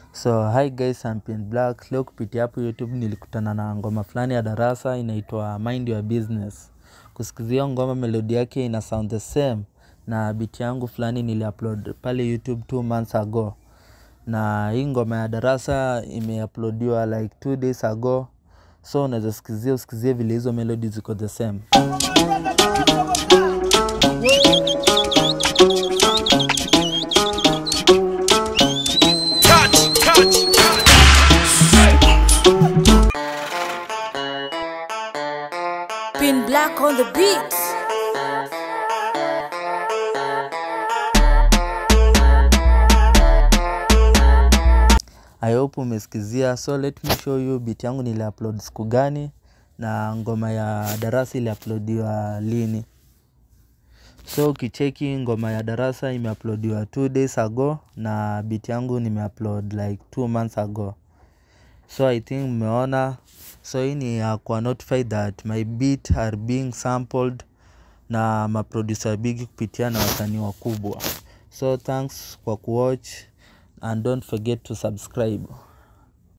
So hi guys, I'm Pin Black. Leo kupitia hapo YouTube nilikutana na ngoma fulani ya darasa inaitwa Mind Your Business. Kusikizia ngoma melodi yake ina sound the same na beat yangu fulani niliupload pale YouTube two months ago, na hii ngoma ya darasa imeuploadiwa like two days ago, so unaweza sikizia usikizie vile hizo melody ziko the same. Pin Black on the beat. I hope umesikizia, so let me show you beat yangu niliupload siku gani na ngoma ya darasa iliuploadiwa lini. So ukicheki ngoma ya darasa imeuploadiwa two days ago na beat yangu nimeupload like two months ago. So I think mmeona, so hii ni ya kuwa notify that my beat are being sampled na maproducer bigi kupitia na wasanii wakubwa. So thanks kwa kuwatch and don't forget to subscribe.